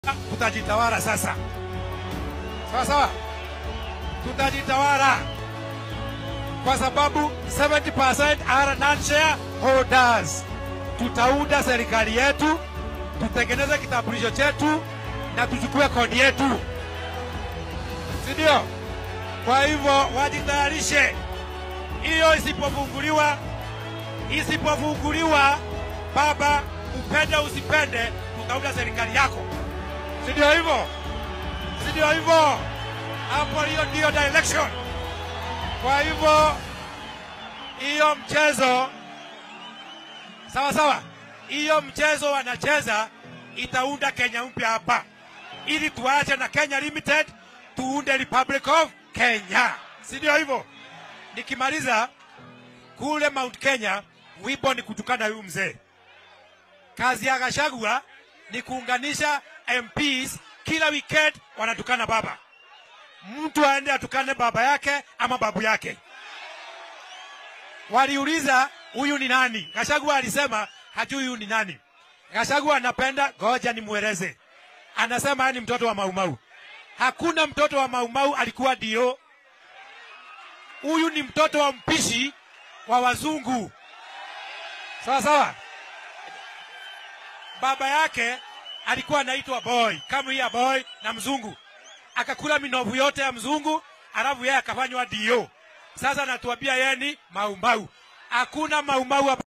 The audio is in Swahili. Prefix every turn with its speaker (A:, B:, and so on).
A: tutajitawala sasa, sawa sawa, tutajitawala kwa sababu 70% are non-share holders. Tutaunda serikali yetu, tutengeneze kitambulisho chetu na tuchukue kodi yetu, si ndio? Kwa hivyo wajitayarishe, hiyo isipofunguliwa, isipofunguliwa, baba, upende usipende, tutaunda serikali yako, si ndio hivyo? Si ndio hivyo? Hapo hiyo ndio direction. Kwa hivyo hiyo mchezo sawa sawa, hiyo mchezo wanacheza itaunda Kenya mpya hapa, ili tuache na Kenya Limited, tuunde Republic of Kenya, si ndio hivyo? Nikimaliza kule Mount Kenya, wimbo ni kutukana huyu mzee. Kazi ya Gachagua ni kuunganisha MPs, kila weekend wanatukana baba mtu aende atukane baba yake ama babu yake. Waliuliza huyu ni nani? Gachagua alisema hajui huyu ni nani. Gachagua anapenda, ngoja nimweleze. Anasema yeye ni mtoto wa Maumau. Hakuna mtoto wa Maumau alikuwa dio. Huyu ni mtoto wa mpishi wa wazungu. Sawa sawa. Baba yake alikuwa anaitwa boy, kama ya boy na mzungu akakula minovu yote ya mzungu, alafu yeye akafanywa dio. Sasa anatuambia yeye ni maumau. Hakuna maumau hapa.